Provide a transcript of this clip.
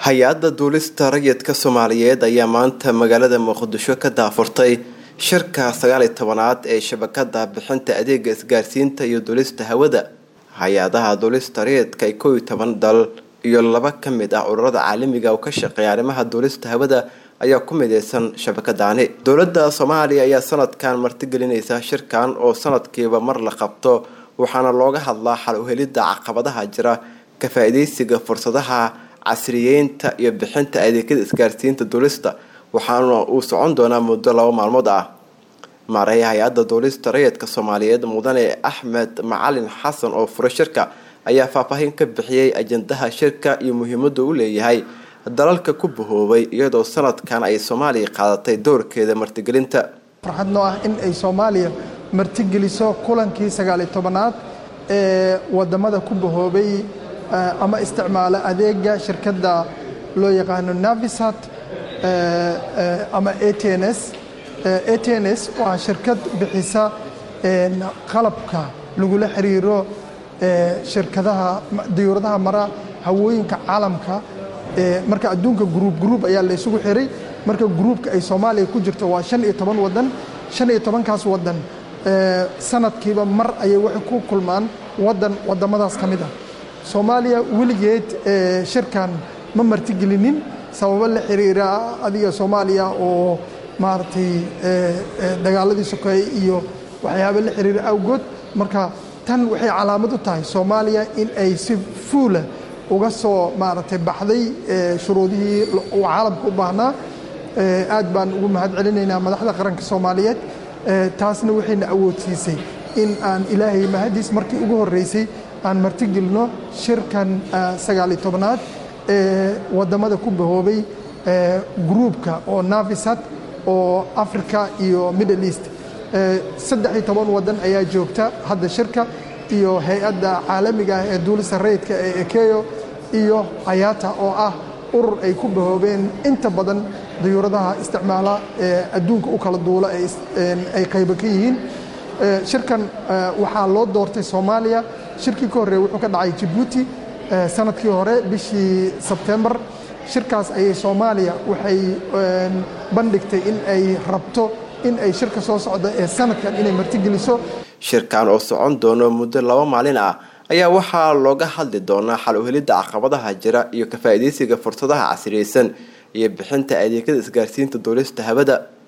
hay-adda duulista rayidka soomaaliyeed ayaa maanta magaalada muqdisho ka daafurtay shirka sagaal iyo tobanaad ee shabakada bixinta adeega isgaarsiinta iyo duulista hawada hay-adaha duulista rayidka ee kow iyo toban dal iyo laba ka mid ah ururada caalamiga oo ka shaqeeya arrimaha duulista hawada ayaa ku mideysan shabakadaani dowladda soomaaliya ayaa sanadkan martigelinaysa shirkan oo sanadkiiba mar la qabto waxaana looga hadlaa xal uhelidda caqabadaha jira ka faa-ideysiga fursadaha casriyeynta iyo bixinta adeegyada isgaarsiinta duulista waxaana uu socon doonaa muddo laba maalmood ah maareeya hay-adda duulista rayidka soomaaliyeed mudane axmed macalin xasan oo furay shirka ayaa faahfaahin ka bixiyey ajandaha shirka iyo muhiimada u leeyahay dalalka ku bahoobay iyadoo sanadkan ay soomaaliya qaadatay doorkeeda martigelinta farxad noo ah in ay soomaaliya martigeliso kulankii sagaaliyo tobanaad ee wadamada ku bahoobay ama isticmaala adeega shirkadda loo yaqaano navisat ama atns atns waa shirkad bixisa qalabka lagula xiriiro shirkadaha diyuuradaha mara hawooyinka caalamka marka adduunka gruub gruub ayaa la isugu xiray marka gruubka ay soomaaliya ku jirto waa shan iyo toban wadan shan iyo tobankaas wadan sanadkiiba mar ayay waxay ku kulmaan wadan wadamadaas ka mid ah soomaaliya weligeed shirkan ma martigelinin sababo la xiriira adiga soomaaliya oo maaragtay dagaaladii sokeeye iyo waxyaaba la xiriira awgood marka tan waxay calaamad u tahay soomaaliya in ay si fuula uga soo maaragtay baxday shuruudihii uu caalamka u baahnaa aad baan ugu mahad celinaynaa madaxda qaranka soomaaliyeed taasna waxayna awoodsiisay in aan ilaahay mahadiis markii ugu horreysay aan martigelino shirkan sagaaliyo tobnaad ee wadamada ku bahoobay gruubka oo navisat oo africa iyo middle east saddex iyo toban wadan ayaa joogta hadda shirka iyo hay-adda caalamiga ah ee duulista rayidka ee ekeyo iyo ayata oo ah urur ay ku bahoobeen inta badan dayuuradaha isticmaala ee adduunka u kala duula ay qaybo ka yihiin shirkan waxaa loo doortay soomaaliya shirkii ka horreeye wuxuu ka dhacay jabuuti sanadkii hore bishii sebtembar shirkaas ayay soomaaliya waxay bandhigtay in ay rabto in ay shirka soo socda ee sanadkan inay martigeliso shirkan oo socon doono muddo laba maalin ah ayaa waxaa looga hadli doonaa xal uhelidda caqabadaha jira iyo ka faa-ideysiga fursadaha casriyeysan iyo bixinta adeegyada isgaarsiinta duulista hawada